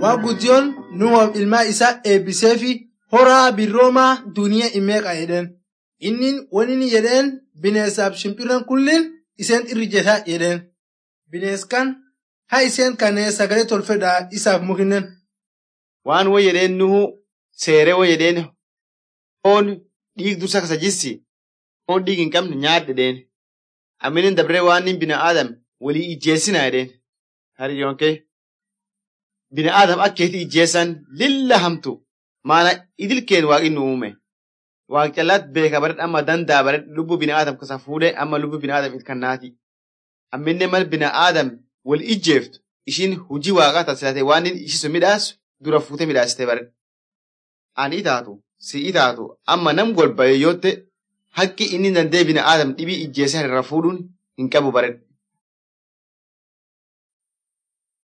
Waa guddiyoon Nuuhof ilmaa isaa eebbisee fi horaa birroomaa duniyaa imeeqa jedheen. Inni wani jedheen bineensaaf shimpirran kullin iseen irrijetaa jedheen. Bineens kan ha iseen kanneen sagalee tolfedhaa isaaf mukinnen. waan wo jedheen nuhu seeree wo jedheen foon dhiig dursa kasa jissi foon dhiig hin qabne nyaadhe jedheen aminin dabree waan nin bina aadam walii ijjeessina jedheen hariyyonkee bina aadam akkeeti ijjeessan lilla hamtu maana idilkeen waaqin nu uume waaq callaat beeka baredh amma dandaa baredh lubbu bina aadam kasa fuudhee amma lubbu bina aadam ilkannaati amminne mal bina aadam wal ijjeeftu ishiin hujii waaqaa tasilate waan nin ishisu midhaasu dura fuutee midhaasitee baredha. Ani itaatu, si itaatu, amma nam golba yoyyootte haqqi inni dandee bina aadam dhibii ijjeesee irra fuudhuun hin qabu baredha.